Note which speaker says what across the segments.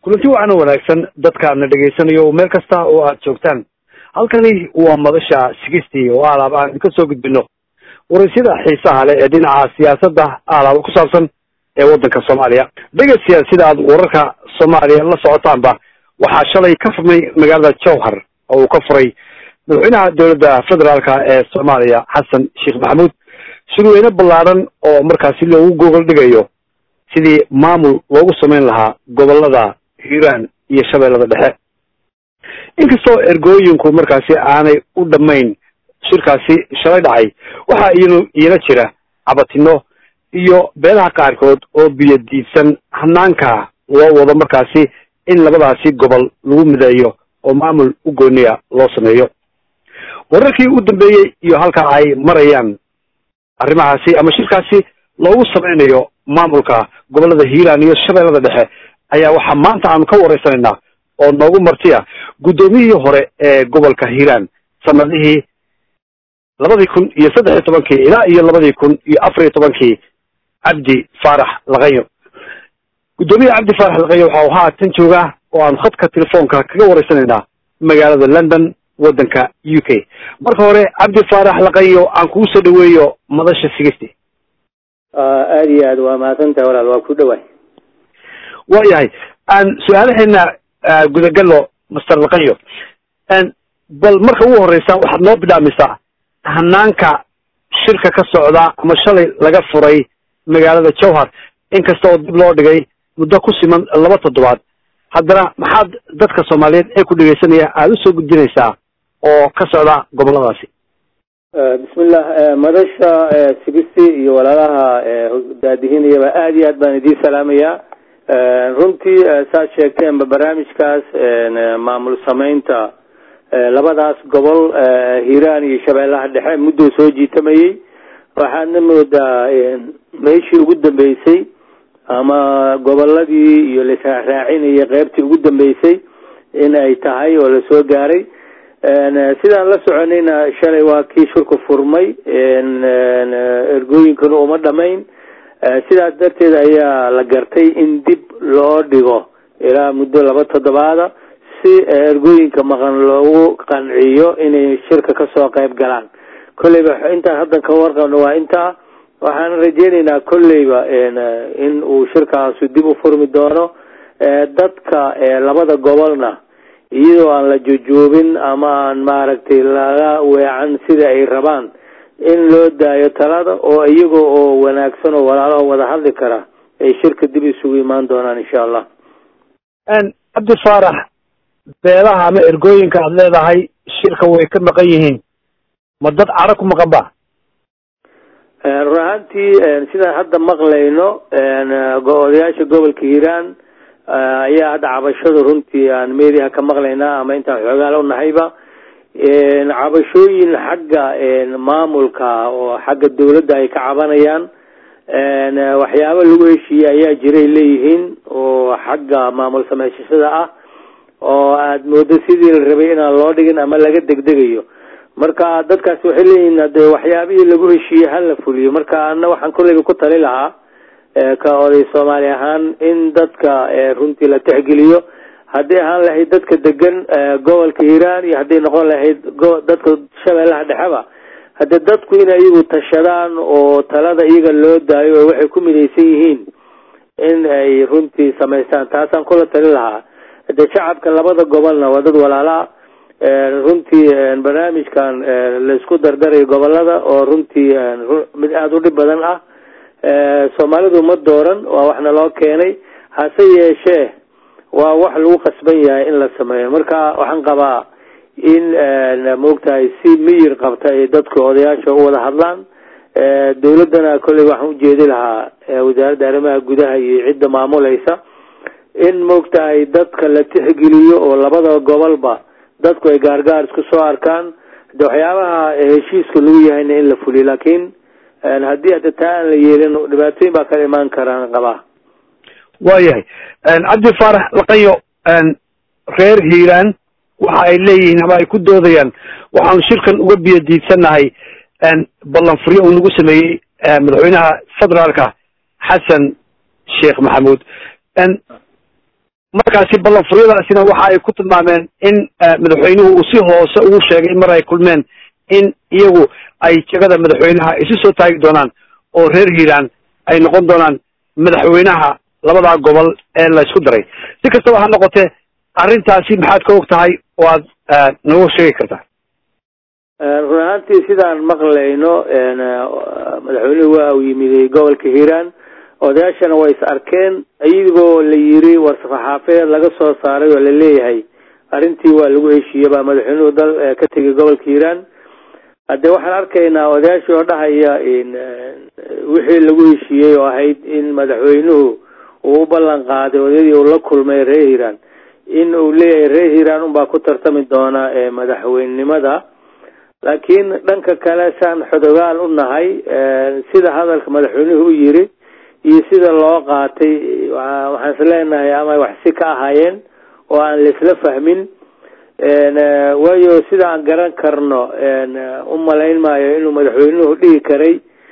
Speaker 1: kulanti wacan oo wanaagsan dadka na dhegaysanayo meel kasta oo aad joogtaan halkani waa madasha sigistii oo alaab aan ka soo gudbino waraysyada xiisaha leh ee dhinaca siyaasadda alaaba ku saabsan ee waddanka soomaaliya dhegeystayaal sida aad wararka soomaaliya la socotaanba waxaa shalay ka furmay magaalada jowhar oo uu ka furay madaxweynaha dowladda federaalka ee soomaaliya xasan sheekh maxamuud shirweyne ballaadhan oo markaasi loogu gogol dhigayo sidii maamul loogu samayn lahaa gobolada hiiraan iyo shabeellada dhexe inkastoo ergooyinku markaasi aanay u dhammayn shirkaasi shalay dhacay waxaa iyanu iyana jira cabatino iyo beelaha qaarkood oo biyo diidsan hanaanka loo wado markaasi in labadaasi gobol lagu mideeyo oo maamul u gooniya loo sameeyo wararkii u dambeeyey iyo halka ay marayaan arrimahaasi ama shirkaasi loogu sameynayo maamulka gobolada hiiraan iyo shabeellada dhexe ayaa waxaa maanta aanu ka waraysanaynaa oo noogu martiya guddoomiyihii hore ee gobolka hiiraan sanadihii labadii kun iyo saddex iyo tobankii ilaa iyo labadii kun iyo afar iyo tobankii cabdi faarax laqayo guddoomiyaha cabdi faarax laqayo waxa uu haatan joogaa oo aanu khadka telefoonka kaga waraysanaynaa magaalada london waddanka u k marka hore cabdi faarax laqayo aan kugu soo dhaweeyo madasha sigisti
Speaker 2: aada iyo aad waa mahadsantahay walaal waa ku dhawaay
Speaker 1: waayahay aan su-aalaheena gudagallo master laqayo bal marka ugu horeysa waxaad noo bidhaamisaa hanaanka shirka ka socda ama shalay laga furay magaalada jowhar inkasta oo dib loo dhigay muddo ku siman laba toddobaad haddana maxaad dadka soomaaliyeed ee ku dhegeysanaya aada usoo gudbinaysaa oo ka socda goboladaasi
Speaker 2: bismillah madasha sigisti iyo walaalaha daadihinayaba aada iyo aad baan idiin salaamayaa runtii saad sheegteenba barnaamijkaas maamul sameynta labadaas gobol hiiraan iyo shabeellaha dhexe muddou soo jiitamayey waxaadna moodaa meeshii ugu dambeysay ama goboladii iyo laisraacraacinayay qeybtii ugu dambeysay in ay tahay oo lasoo gaaray sidaan la soconayna shalay waa kii shirku furmay ergooyinkana uma dhamayn sidaas darteed ayaa la gartay in dib loo dhigo ilaa muddo laba toddobaada si ergooyinka maqan loogu qanciyo inay shirka kasoo qayb galaan kolleyba intaan haddan ka warqabno waa intaa waxaan rajeyneynaa kolleyba in uu shirkaasu dib u furmi doono dadka labada gobolna iyadoo aan la jojoobin ama aan maaragtay laga weecan sida ay rabaan in loo daayo talada oo iyaga oo wanaagsan oo walaalaho wada hadli kara ay shirka dib isugu imaan doonaan insha allah
Speaker 1: cabdi faarax beelaha ama ergooyinka aada leedahay shirka way ka maqan yihiin ma dad cadho ku maqan ba
Speaker 2: run ahaantii sidaan hadda maqlayno odayaasha gobolka hiiraan ayaa hadda cabashadu runtii aan meediaha ka maqlaynaa ama intaan xoogaala unahayba cabashooyin xagga maamulka oo xagga dawladda ay ka cabanayaan waxyaabo lagu heshiiyey ayaa jiray leeyihiin oo xagga maamul sameysashada ah oo aada moodo sidii la rabay inaan loo dhigin ama laga degdegayo marka dadkaasi waxay leeyihiin hade waxyaabihii lagu heshiiyey hala fuliyo marka ana waxaan kolleyba ku tali lahaa ka oday soomaali ahaan in dadka runtii la tixgeliyo hadday ahaan lahayd dadka degan gobolka hiiraan iyo hadday noqon lahayd dadka shabeellaha dhexeba hadde dadku in iyagu tashadaan oo talada iyaga loo daayo oo waxay ku midaysan yihiin in ay runtii samaystaan taasaan kula tali lahaa hade shacabka labada gobolna waa dad walaalaa runtii barnaamijkan laisku dardarayo gobolada oo runtii mid aada u dhib badan ah soomaalidu ma dooran waa waxna loo keenay hase yeeshee waa wax lagu qasban yahay in la sameeyo marka waxaan qabaa in maogtahay si miyir qabta ay dadka odayaasha u wada hadlaan dawladdana kolley waxaan ujeedi lahaa wasaaradda arrimaha gudaha iyo cidda maamulaysa in maogtahay dadka la tixgeliyo oo labada gobolba dadku ay gaargaar isku soo arkaan de waxyaabaha heshiiska lagu yahayna in la fuliyo laakiin haddii hadda taa aan la yeelin dhibaatooyin baa kala imaan karaan qabaa
Speaker 1: waayahay cabdi faarax laqayo reer hiiraan waxa ay leeyihiin ama ay ku doodayaan waxaanu shirkan uga biyo diidsannahay ballanfuryo uu nagu sameeyey madaxweynaha federaalka xasan sheekh maxamuud markaasi ballanfuryadaasina waxa ay ku tilmaameen in madaxweynuhu uu si hoose ugu sheegay mar ay kulmeen in iyagu ay jegada madaxweynaha isu soo taagi doonaan oo reer hiiraan ay noqon doonaan madaxweynaha labadaa gobol ee la isku daray si kastaba ha noqotee arrintaasi maxaad ka og tahay oo aad nooga sheegi kartaa
Speaker 2: run ahaantii sidaan maqlayno madaxweynuhu waa uu yimiday gobolka hiiraan odayaashana way is arkeen iyagoo la yiri war safaxaafeed laga soo saaray oo laleeyahay arrintii waa lagu heshiiye baa madaxweynuhu dal ka tegay gobolka hiiraan haddee waxaan arkaynaa odayaashii oo dhahaya wixii lagu heshiiyey oo ahayd in madaxweynuhu uu u ballan qaaday odayadii uu la kulmay reer hiiraan in uu leeyahay reer hiiraan unbaa ku tartami doona madaxweynenimada laakiin dhanka kale saan xodogaal u nahay sida hadalka madaxweynuhu u yiri iyo sida loo qaatay waxaan is leenahay ama wax si ka ahaayeen oo aan laisla fahmin waayo sida aan garan karno u malayn maayo inuu madaxweynuhu dhihi karay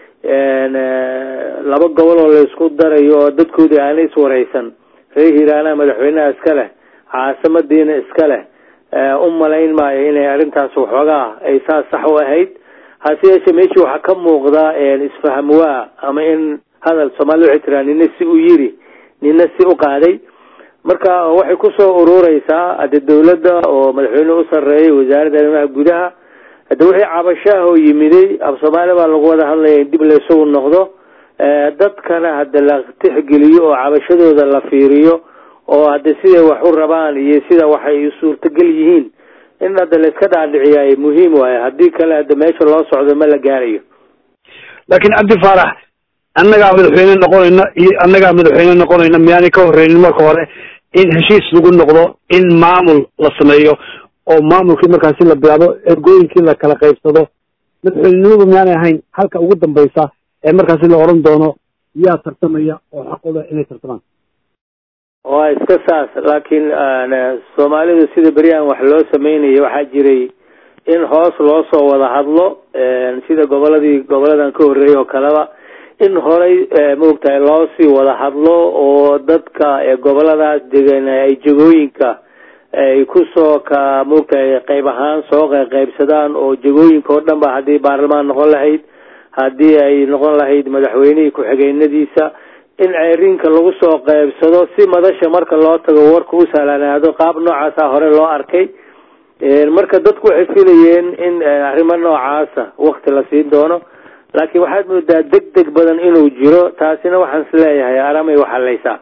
Speaker 2: laba gobol oo laysku darayo oo dadkoodii aana iswaraysan reer hiiraanaha madaxweynaha iska leh caasimadiina iska leh u malayn maayo inay arrintaas waxoogaa ay saas sax u ahayd hase yeeshee meeshii waxaa ka muuqda isfaham waa ama in hadal soomaalida waxay tiraa nina si u yiri nina si u qaaday marka waxay kusoo urureysaa hade dawladda oo madaxweynuhu u sarreeyay wasaaradda arrimaha gudaha hade wixii cabashaah oo yimiday af soomaaliya baa lagu wada hadlaya in dib la isugu noqdo dadkana hade la tixgeliyo oo cabashadooda la fiiriyo oo hadde siday wax u rabaan iyo sida waxay suurtagal yihiin in hadda la iska dhaadhiciyaay muhiim waayo haddii kale hadde meesha loo socdo ma la gaarayo
Speaker 1: laakiin cabdi faarax annagaa madaxweyne noqonayna iyo annagaa madaxweyne noqonayna miyaanay ka horreynin marka hore in heshiis lagu noqdo in maamul la sameeyo oo maamulkii markaasi la bilaabo ergooyinkii la kala qaybsado madaxweynenimadu miyaanay ahayn halka ugu dambaysa ee markaasi la odhan doono yaa tartamaya oo xaqooda inay tartamaan
Speaker 2: waa iska saas laakiin soomaalidu sida beryahan wax loo sameynaya waxaa jiray in hoos loo soo wada hadlo sida goboladii goboladan ka horreeyay oo kaleba in horay maogtahay loo sii wada hadlo oo dadka goboladaas degan ay jegooyinka ay kusoo ka maogtahay qayb ahaan soo qaybsadaan oo jegooyinka oo dhan ba haddii baarlamaan noqon lahayd haddii ay noqon lahayd madaxweynihii ku-xigeenadiisa in ceerinka lagu soo qaybsado si madasha marka loo tago warka u sahlanaado qaab noocaasa hore loo arkay marka dadku waxay filayeen in arrimo noocaasa wakti la siin doono laakiin waxaad moodaa deg deg badan inuu jiro taasina waxaan is leeyahay aramay waxalaysaa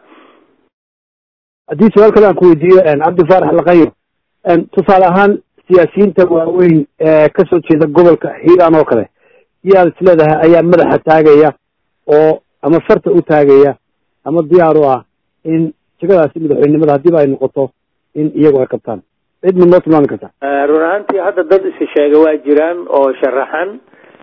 Speaker 1: haddii su-aal kale aan ku weydiiyo cabdi faarax laqayo tusaale ahaan siyaasiyiinta waaweyn ee kasoo jeeda gobolka hiiraan oo kale yaad is leedahay ayaa madaxa taagaya oo ama farta u taagaya ama diyaar u ah in jegadaasi madaxweynenimada haddiiba ay noqoto in iyagu ay qabtaan cid ma noo tilmaami kartaa
Speaker 2: run ahaantii hadda dad isi sheega waa jiraan oo sharaxan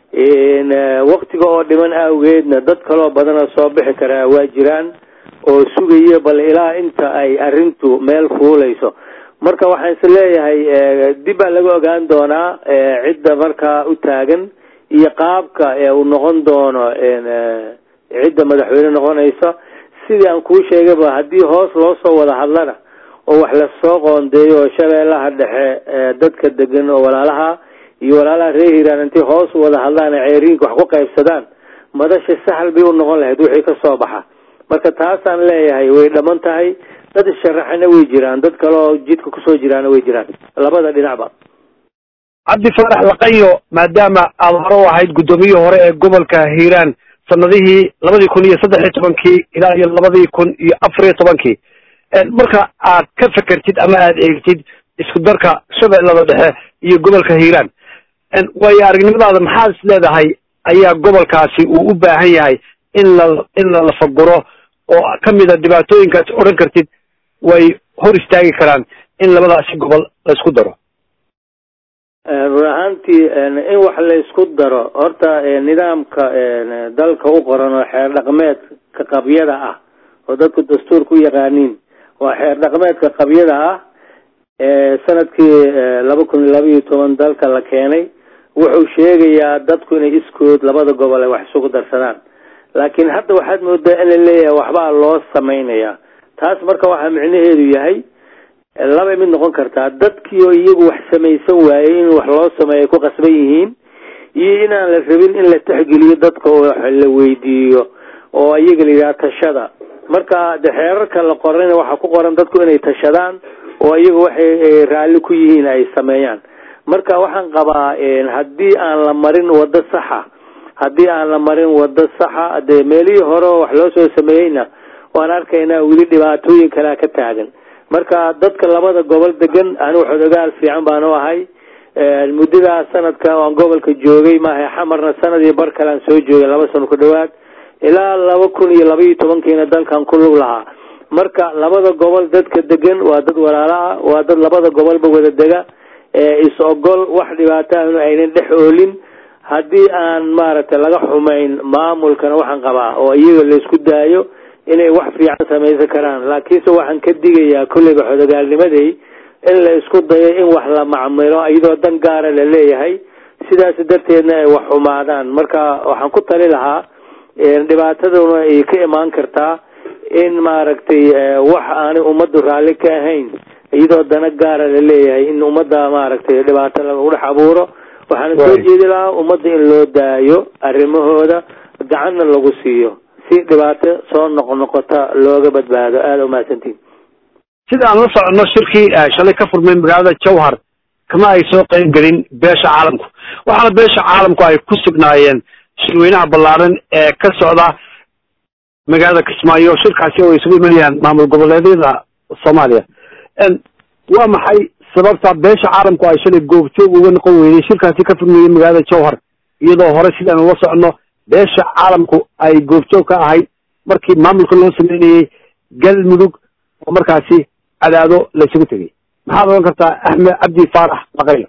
Speaker 2: waktiga oo dhiman awgeedna dad kaloo badanoo soo bixi karaa waa jiraan oo sugaya bal ilaa inta ay arrintu meel fuulayso marka waxaan is leeyahay dib baa laga ogaan doonaa cidda markaa u taagan iyo qaabka uu noqon doono cidda madaxweyne noqonaysa sidii aan kuu sheegayba haddii hoos loo soo wada hadlana oo wax lasoo qoondeeyo oo shabeellaha dhexe dadka degan oo walaalaha iyo walaalaha reer hiiraan intay hoos wada hadlaan ceeriinka wax ku qaybsadaan madasha saxal bay u noqon lahayd wixii ka soo baxa marka taasaan leeyahay way dhaman tahay dad isharaxana way jiraan dad kale oo jidka kusoo jiraana way jiraan labada dhinacba
Speaker 1: cabdi faarax laqayo maadaama aada hore u ahayd guddoomiyihii hore ee gobolka hiiraan sanadihii labadii kun iyo saddex iyo tobankii ilaa iyo labadii kun iyo afar iyo tobankii marka aad ka fekertid ama aad eegtid isku darka shabeellada dhexe iyo gobolka hiiraan waayo aragnimadaada maxaad is leedahay ayaa gobolkaasi uu u baahan yahay in la in la lafaguro oo kamida dhibaatooyinkaas odhan kartid way hor istaagi karaan in labadaasi gobol la isku daro
Speaker 2: run ahaantii in wax la isku daro horta nidaamka dalka u qoran oo xeer dhaqmeedka qabyada ah oo dadku dastuurka u yaqaaniin waa xeer dhaqmeedka qabyada ah sanadkii laba kun iyo laba iyo toban dalka la keenay wuxuu sheegayaa dadku inay iskood labada gobol ay wax isugu darsadaan laakiin hadda waxaad moodaa in la leeyahay waxbaa loo samaynayaa taas marka waxaa micnaheedu yahay labay mid noqon kartaa dadkii oo iyagu wax samaysan waayey in wax loo sameeyo ku qasban yihiin iyo inaan la rabin in la texgeliyo dadka oo la weydiiyo oo iyaga la yidhaha tashada marka de xeerarka la qorana waxaa ku qoran dadku inay tashadaan oo iyaga waxay raalli ku yihiin ay sameeyaan marka waxaan qabaa haddii aan la marin wado saxa haddii aan la marin wado saxa dee meelihii hore oo wax loo soo sameeyeyna waan arkaynaa weli dhibaatooyin kalea ka taagan marka dadka labada gobol degan anigu xodogaal fiican baan u ahay muddadaa sanadka aan gobolka joogay maaha xamarna sanad iyo bar kale aan soo joogay laba sano ku dhawaad ilaa laba kun iyo laba iyo tobankiina dalkan ku lug lahaa marka labada gobol dadka degan waa dad walaalo ah waa dad labada gobolba wada dega is ogol wax dhibaataahnu aynan dhex oolin haddii aan maaragtay laga xumayn maamulkana waxaan qabaa oo iyaga laysku daayo inay wax fiican samaysan karaan laakiinse waxaan ka digayaa kolleyba xodogaalnimaday in la isku dayo in wax la macmilo iyadoo dan gaara la leeyahay sidaas darteedna ay wax xumaadaan marka waxaan ku tali lahaa dhibaataduna ay ka imaan kartaa in maaragtay wax aanay ummaddu raalli ka ahayn iyadoo dana gaara la leeyahay in ummadda maaragtay dhibaato lagu dhex abuuro waxaana soo jeedi lahaa ummadda in loo daayo arrimahooda gacanna lagu siiyo si dhibaato soo noqnoqota looga badbaado aada umahadsantiin
Speaker 1: sida aan la soconno shirkii shalay ka furmay magaalada jawhar kama ay soo qayb gelin beesha caalamku waxaana beesha caalamku ay ku sugnaayeen shirweynaha ballaaran ee ka socda magaalada kismaayo shirkaasi oo isugu imanayaan maamul goboleedyada soomaaliya waa maxay sababta beesha caalamku ay shalay goobjoog uga noqon weyday shirkaasi ka furmayey magaalada jawhar iyadoo hore sidaan ula soconno beesha caalamku ay goobjoog ka ahayd markii maamulka loo sameynayey galmudug oo markaasi cadaado laysugu tegay maxaad oran kartaa axmed cabdi faarax baqaylo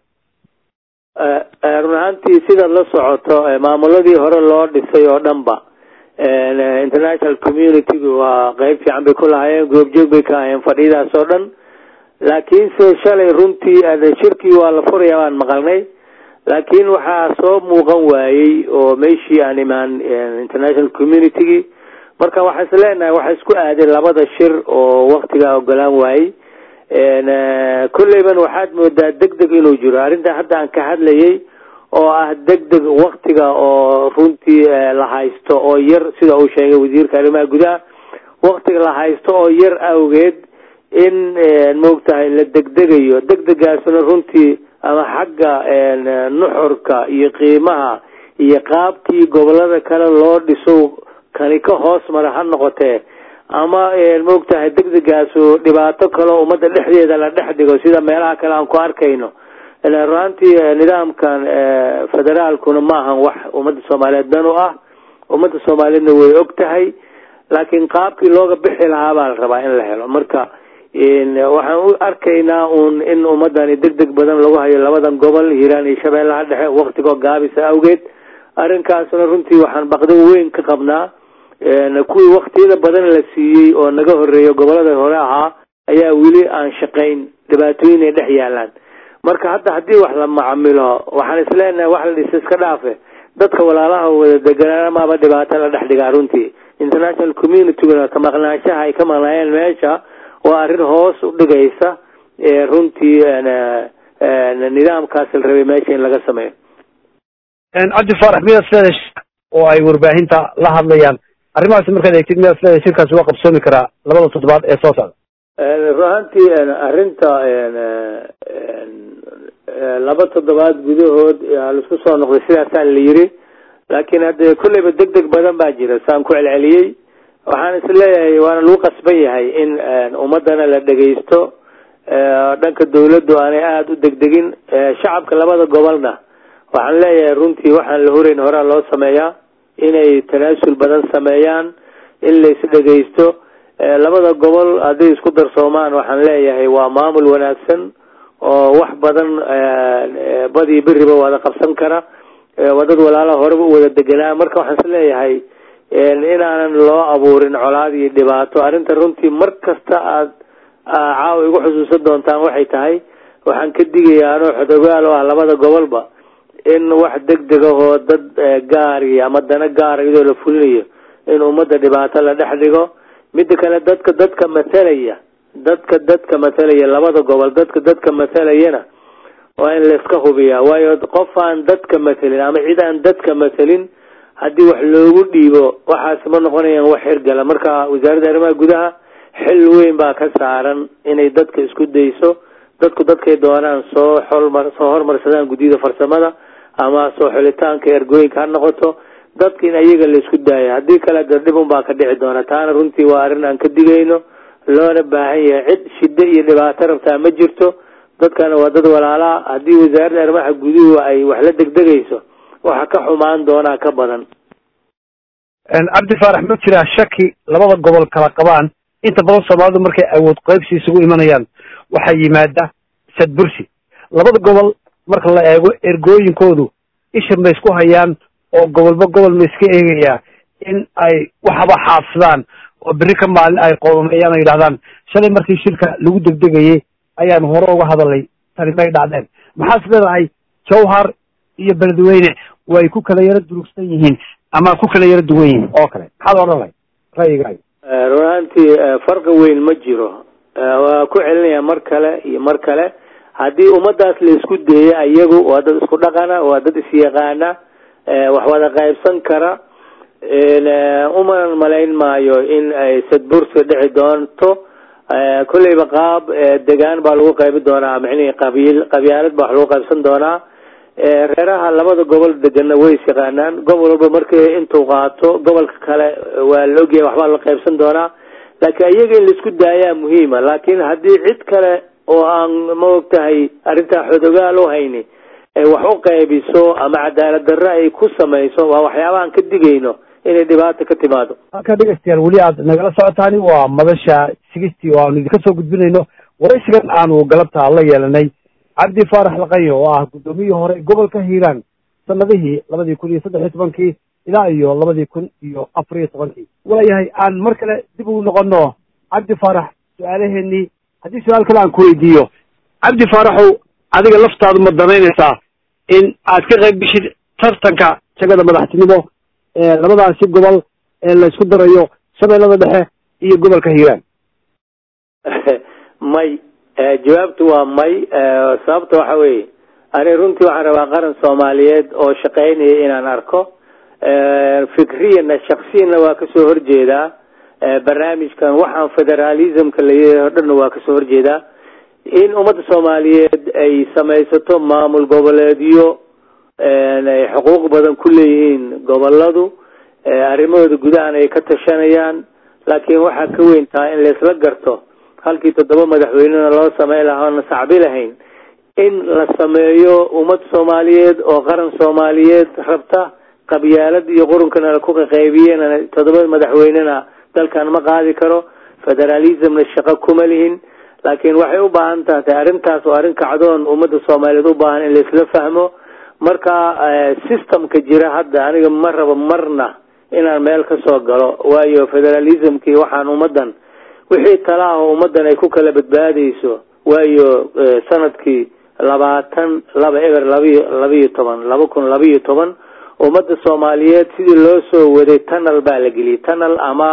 Speaker 2: run ahaantii sidaad la socoto maamuladii hore loo dhisay oo dhan ba international community waa qeyb fiican bay ku lahaayeen goobjoog bay ka ahayeen fadhiyadaas oo dhan laakiinse shalay runtii shirkii waa la furaya baan maqalnay laakiin waxaa soo muuqan waayey oo meeshii aan imaan international communitygii marka waxaan is leenahay waxaa isku aaday labada shir oo waktigaa ogolaan waayey kolleyban waxaad moodaa deg deg inuu jiro arrinta hadda aan ka hadlayay oo ah deg deg waktiga oo runtii la haysto oo yar sida uu sheegay wasiirka arrimaha gudaha waktiga la haysto oo yar awgeed in maogtahay la degdegayo degdegaasna runtii ama xagga nuxurka iyo qiimaha iyo qaabkii gobolada kale loo dhiso kani ka hoos mara ha noqotee ama maogtahay degdegaasu dhibaato kaleo ummadda dhexdeeda la dhex dhigo sida meelaha kale aan ku arkayno ruaantii nidaamkan federaalkuna maahan wax ummadda soomaaliyeed dan u ah ummadda soomaaliyeedna way og tahay laakiin qaabkii looga bixi lahaa baa la rabaa in la helo marka waxaan u arkaynaa un in ummadani deg deg badan lagu hayo labadan gobol hiiraan iyo shabeellaha dhexe waktigoo gaabisa awgeed arrinkaasna runtii waxaan baqdin weyn ka qabnaa kuwii waktiyada badan la siiyey oo naga horeeyo gobolada hore ahaa ayaa weli aan shaqayn dhibaatooyin ay dhex yaalaan marka hadda haddii wax la macamilo waxaan isleenahay wax la dhisa iska dhaafe dadka walaalaha wada deganamaba dhibaato la dhex dhigaa runtii international communityguna ka maqnaanshaha ay ka maqnaayeen meesha waa arrin hoos u dhigaysa runtii nidaamkaas la rabay meesha in laga sameeyo
Speaker 1: cabdi faarax miyaad isleedahay oo ay warbaahinta la hadlayaan arrimahaasi markaad eegtid miyaad isleedahay shirkaasi waa qabsoomi karaa labada toddobaad ee soo socda
Speaker 2: run ahaantii arrinta laba toddobaad gudahood laisku soo noqday sidaasaa la yiri laakiin hadde kolleyba deg deg badan baa jira saan ku celceliyey waxaan is leeyahay waana lagu qasban yahay in ummadana la dhegaysto dhanka dawladdu aanay aada u degdegin shacabka labada gobolna waxaan leeyahay runtii waxaan la horeyn horaa loo sameeyaa inay tanaasul badan sameeyaan in la isdhegaysto labada gobol hadday isku darsoomaan waxaan leeyahay waa maamul wanaagsan oo wax badan badii beriba wada qabsan kara waa dad walaala horeba u wada deganaa marka waxaan is leeyahay inaanan loo abuurin colaad iyo dhibaato arrinta runtii mar kasta aad caawa igu xusuusan doontaan waxay tahay waxaan ka digayaa anoo xodogaal oo ah labada gobolba in wax deg deg ahoo dad gaari ama dana gaara iyadoo la fulinayo in ummadda dhibaato la dhex dhigo midda kale dadka dadka matalaya dadka dadka matalaya labada gobol dadka dadka matalayana waa in layska hubiyaa waayo qof aan dadka matelin ama cid aan dadka matelin haddii wax loogu dhiibo waxaasi ma noqonayaan wax hirgala marka wasaaradda arrimaha gudaha xil weyn baa ka saaran inay dadka isku dayso dadku dadkay doonaan soo xolmar soo hormarsadaan guddiyada farsamada ama soo xulitaanka ergooyinka ha noqoto dadka in ayaga la isku daaya haddii kale de dhib un baa ka dhici doona taana runtii waa arrin aan ka digayno loona baahan yahay cid shiddo iyo dhibaato rabtaa ma jirto dadkana waa dad walaalaa haddii wasaaradda arrimaha guduhu ay wax la degdegayso waxa ka xumaan doonaa ka badan
Speaker 1: cabdi faarax ma jiraa shaki labada gobol kala qabaan inta badan soomaalidu markay awood qaybsi isugu imanayaan waxaa yimaada sadbursi labada gobol marka la eego ergooyinkoodu isha ma isku hayaan oo gobolba gobol ma iska eegayaa in ay waxaba xaafsadaan oo berri ka maalin ay qoomameeyaan oo yidhahdaan shalay markii shirka lagu degdegayay ayaan hore uga hadalay tani may dhacdeen maxaas leedahay jawhar iyo beledweyne way ku kala yaro durugsan yihiin ama ku kala yaro duwan yihiin oo kale maxaad odhan lahay ra'yigaaga
Speaker 2: run ahaantii farqi weyn ma jiro waa ku celinayaa mar kale iyo mar kale haddii ummadaas la isku deeya iyagu waa dad isku dhaqana waa dad isyaqaana wax wada qaybsan kara uman malayn maayo in ay sadbursi dhici doonto kolleyba qaab degaan baa lagu qaybi doonaa micnihii qabiil qabyaalad baa wax lagu qaybsan doonaa reeraha labada gobol degana way is yaqaanaan gobol walba markii intuu qaato gobolka kale waa la ogyahay waxbaa la qaybsan doonaa laakiin iyaga in laisku daayaa muhiima laakiin haddii cid kale oo aan ma ogtahay arrintaa xodogaal u hayni wax u qaybiso ama cadaalad darre ay ku samayso waa waxyaabahaan ka digayno inay dhibaata ka timaado
Speaker 1: halka dhegeystayaal weli aad nagala socotaani waa madasha sigistii oo aanu idinka soo gudbinayno waraysigan aanu galabta la yeelanay cabdi faarax laqayo oo ah guddoomiyihii hore gobolka hiiraan sanadihii labadii kun iyo saddex iyo tobankii ilaa iyo labadii kun iyo afar iyo tobankii waayahay aan mar kale dib ugu noqono cabdi faarax su-aalaheenii haddii su-aal kale aan ku weydiiyo cabdi faaraxow adiga laftaadu ma danaynaysaa in aad ka qayb geshid tartanka jagada madaxtinimo ee labadaasi gobol ee la isku darayo shabeellada dhexe iyo gobolka hiiraan
Speaker 2: may jawaabtu waa may sababta waxa weeye ani runtii waxaan rabaa qaran soomaaliyeed oo shaqaynaya inaan arko fikriyana shaksiyana waa kasoo horjeedaa barnaamijkan waxaan federalismka layahay o dhanna waa kasoo horjeedaa in ummadda soomaaliyeed ay samaysato maamul goboleedyo ay xuquuq badan ku leeyihiin goboladu arrimahooda gudahan ay ka tashanayaan laakiin waxaa ka weyn tahay in laisla garto halkii toddoba madaxweynena loo sameyn lahaa oona sacbi lahayn in la sameeyo ummad soomaaliyeed oo qaran soomaaliyeed rabta qabyaalad iyo qurunkana ku qaqaybiyeen toddoba madaxweynena dalkan ma qaadi karo federalismna shaqo kuma lihin laakiin waxay u baahan tahay arrintaas oo arrin kacdoon ummadda soomaaliyeed u baahan in laisla fahmo marka systemka jira hadda aniga ma rabo marna inaan meel ka soo galo waayo federalismkii waxaan ummaddan wixii talaaho ummaddan ay ku kala badbaadayso waayo sanadkii labaatan laba eber labiyo labiyo toban laba kun labiyo toban ummadda soomaaliyeed sidii loo soo waday tunnel baa la geliyay tunnel ama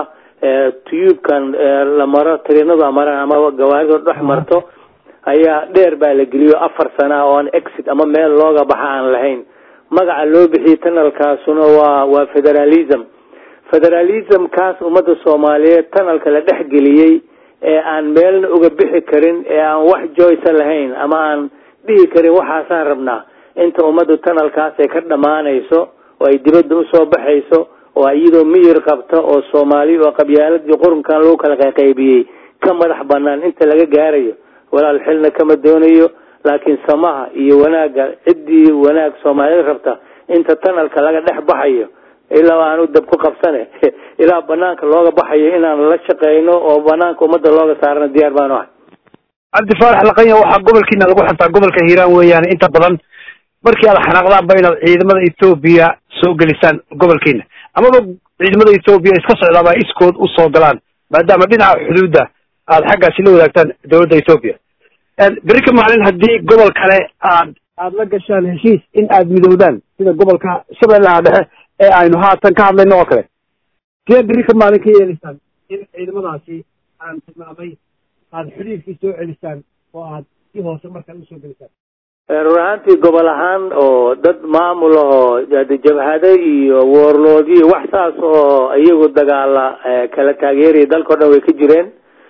Speaker 2: tubkan la maro trinadu amaraan ama gawaarido dhex marto ayaa dheer baa la geliyo afar sana oo aan exit ama meel looga baxa aan lahayn magaca loo bixiyey tunnelkaasuna waa waa federalism federalism kaas ummadda soomaaliyeed tunnelka la dhex geliyey ee aan meelna uga bixi karin ee aan wax joyce lahayn ama aan dhihi karin waxaasaan rabnaa inta ummadda tunnelkaas ay ka dhammaanayso oo ay dibadda usoo baxayso oo iyadoo miyir qabta oo soomaali oo qabyaaladii qurunkan lagu kala qayqaybiyey ka madax banaan inta laga gaarayo walaal xilna kama doonayo laakiin samaha iyo wanaagga ciddii wanaag soomaaliyeed rabta inta tunnelka laga dhex baxayo ilaa aanu dab ku qabsane ilaa banaanka looga baxayo inaan la shaqeyno oo banaanka ummadda looga saarana diyaar baanu ahay
Speaker 1: cabdi faarax laqanya waxaa gobolkiina lagu xirtaa gobolka hiiraan weeyaan inta badan markii aad xanaaqdaanba inaad ciidamada etoobiya soo gelisaan gobolkiina amaba ciidamada etoobiya iska socdaaba iskood usoo galaan maadaama dhinaca xuduudda aad xaggaasi la wadaagtaan dawladda etoobiya beri ka maalin haddii gobol kale aad aad la gashaan heshiis in aad midowdaan sida gobolka shabeellaha dhexe ee aynu haatan ka hadlayno oo kale sidee beri ka maalin ka yeelaysaan in ciidamadaasi aan tilmaamay aada xiriirkii soo celisaan oo aad si hoose markale usoo gelisaan
Speaker 2: run ahaantii gobol ahaan oo dad maamul ahoo jabhado iyo woorloodyo wax saas oo iyagu dagaala kala taageeraya dalka o dhan way ka jireen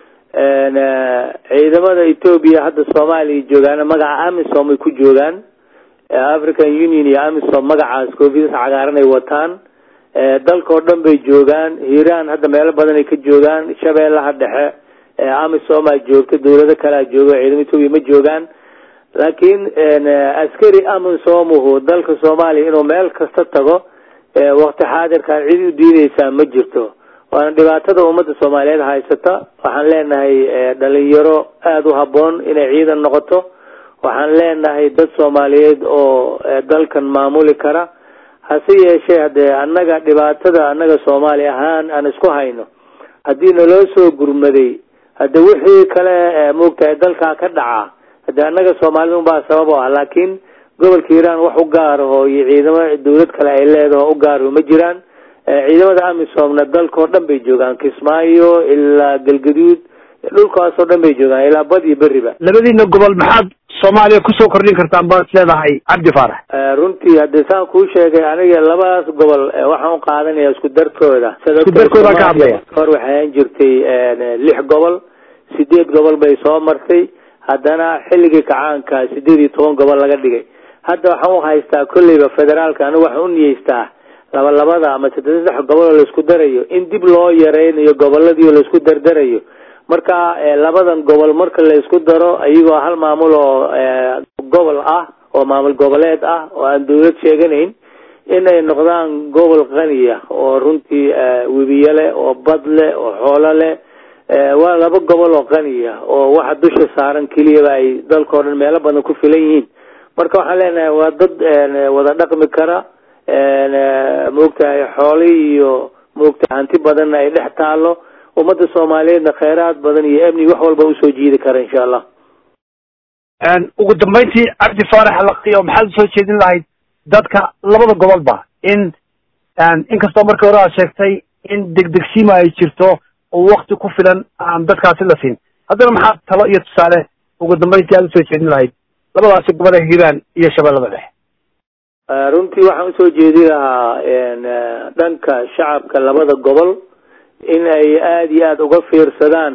Speaker 2: ciidamada etoobiya hadda soomaaliya joogaan magaca amisom ay ku joogaan african union iyo amisom magacaas koofiyas cagaaran ay wataan dalka oo dhan bay joogaan hiiraan hadda meelo badan ay ka joogaan shabeellaha dhexe amisom aa joogta dawlado kalea jooga ciidamada etoobiya ma joogaan laakiin askari amisomuhu dalka soomaaliya inuu meel kasta tago wakti xaadirkan cid u diideysaa ma jirto waana dhibaatada ummadda soomaaliyeed haysata waxaan leenahay dhalinyaro aada u habboon inay ciidan noqoto waxaan leenahay dad soomaaliyeed oo dalkan maamuli kara hase yeeshee haddee annaga dhibaatada annaga soomaali ahaan aan isku hayno haddii naloo soo gurmaday hadde wixii kale maogtahay dalkaa ka dhaca hadde annaga soomaalida unbaa sabab o ah laakiin gobolka hiiraan wax u gaaraho iyo ciidamo dawlad kale ay leedaho u gaaraho ma jiraan ciidamada amisomna dalka oo dhan bay joogaan kismaayo ilaa galgaduud dhulkaas oo dhan bay joogaan ilaa bad iyo beriba
Speaker 1: labadiina gobol maxaad soomaaliya kusoo kordhin kartaan baad leedahay cabdi faarax
Speaker 2: runtii haddii saan kuu sheegay aniga labadaas gobol waxaan u qaadanaya isku darkooda
Speaker 1: isku darkooda ka hadlaya
Speaker 2: hor waxay ahaan jirtay lix gobol sideed gobol bay soo martay haddana xilligii kacaanka sideed iyo toban gobol laga dhigay hadda waxaan u haystaa kolleyba federaalka anigu waxaan u niyeystaa laba labada ama saddex saddex gobol oo laisku darayo in dib loo yareynayo goboladii oo laisku dardarayo marka labadan gobol marka laisku daro iyagoo hal maamul oo gobol ah oo maamul goboleed ah oo aan dawlad sheeganayn inay noqdaan gobol qaniya oo runtii webiye leh oo bad leh oo xoolo leh waa laba gobol oo qaniya oo waxa dusha saaran keliyaba ay dalka o dhan meelo badan ku filan yihiin marka waxaan leenahay waa dad wada dhaqmi kara maogtahay xooli iyo maogtahay hanti badanna ay dhex taalo ummadda soomaaliyeedna kheyraad badan iyo amni wax walba usoo jiidi kara insha allah
Speaker 1: ugu dambeyntii cabdi faarax laqiyo maxaad usoo jeedin lahayd dadka labada gobolba in inkastoo markii hore aad sheegtay in degdegsiima ay jirto oo wakti ku filan aan dadkaasi la siin haddana maxaad talo iyo tusaale ugu dambeyntii aad usoo jeedin lahayd labadaasi gobol ee hiiraan iyo shabeellada dhexe
Speaker 2: runtii waxaan usoo jeedi lahaa dhanka shacabka labada gobol in ay aada iyo aada uga fiirsadaan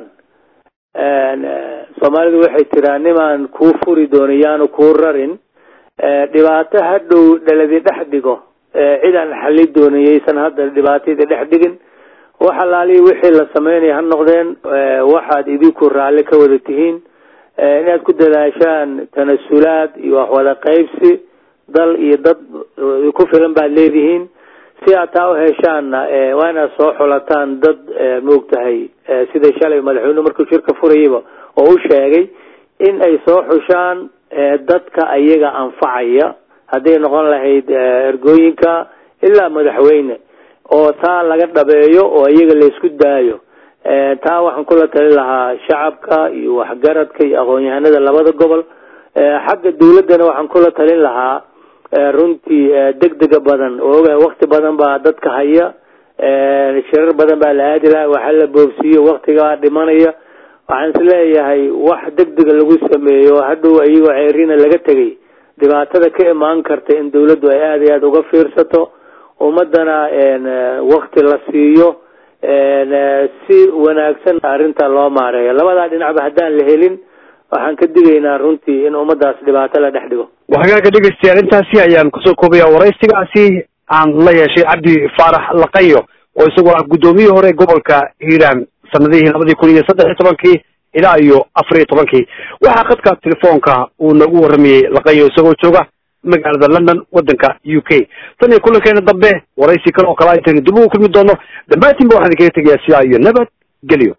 Speaker 2: soomaalidu waxay tiraa nimaan kuu furi doono yaanu kuu rarin dhibaato hadhow dhaladi dhex dhigo cid aan xali doonin yaysan hadda dhibaatadii dhex dhigin wax alaalihi wixii la sameynaya ha noqdeen waxaad idinku raalli ka wada tihiin inaad ku dadaashaan tanasulaad iyo wax wada qaybsi dal iyo dad ku filan baad leedihiin si aad taa u heshaanna waa inaad soo xulataan dad maogtahay sida shalay madaxweynuhu markuu shirka furayaba oo u sheegay in ay soo xushaan dadka ayaga anfacaya hadday noqon lahayd ergooyinka ilaa madaxweyne oo taa laga dhabeeyo oo iyaga laysku daayo taa waxaan kula talin lahaa shacabka iyo waxgaradka iyo aqoon-yahanada labada gobol xagga dawladdana waxaan kula talin lahaa runtii degdega badan oo ogahay wakti badan baa dadka haya shirar badan baa la aadi laha waxa la boobsiiyo waktigaa dhimanaya waxaan is leeyahay wax degdega lagu sameeyo hadhow iyagoo ceerina laga tegay dhibaatada ka imaan karta in dawladdu ay aada iyo aada uga fiirsato ummadana wakti la siiyo si wanaagsan arrinta loo maareeyo labadaa dhinacba haddaan la helin waxaan ka digaynaa runtii in ummadaas dhibaato la dhex dhigo
Speaker 1: waxgaaga dhegeystayaal intaasi ayaan kusoo koobaya waraysigaasi aan la yeeshay cabdi faarax laqayo oo isagoo ah guddoomiyihii hore gobolka hiiraan sanadihii labadii kun iyo saddex iyo tobankii ilaa iyo afar iyo tobankii waxaa khadka telefoonka uu nagu warramayey laqayo isagoo jooga magaalada london waddanka u k tan iyo kulankeena dambe waraysi kale oo kale aytaynu dib ugu kulmi doono dhammaantiinba waxaan idinkaga tegayaa sidaa iyo nabad gelyo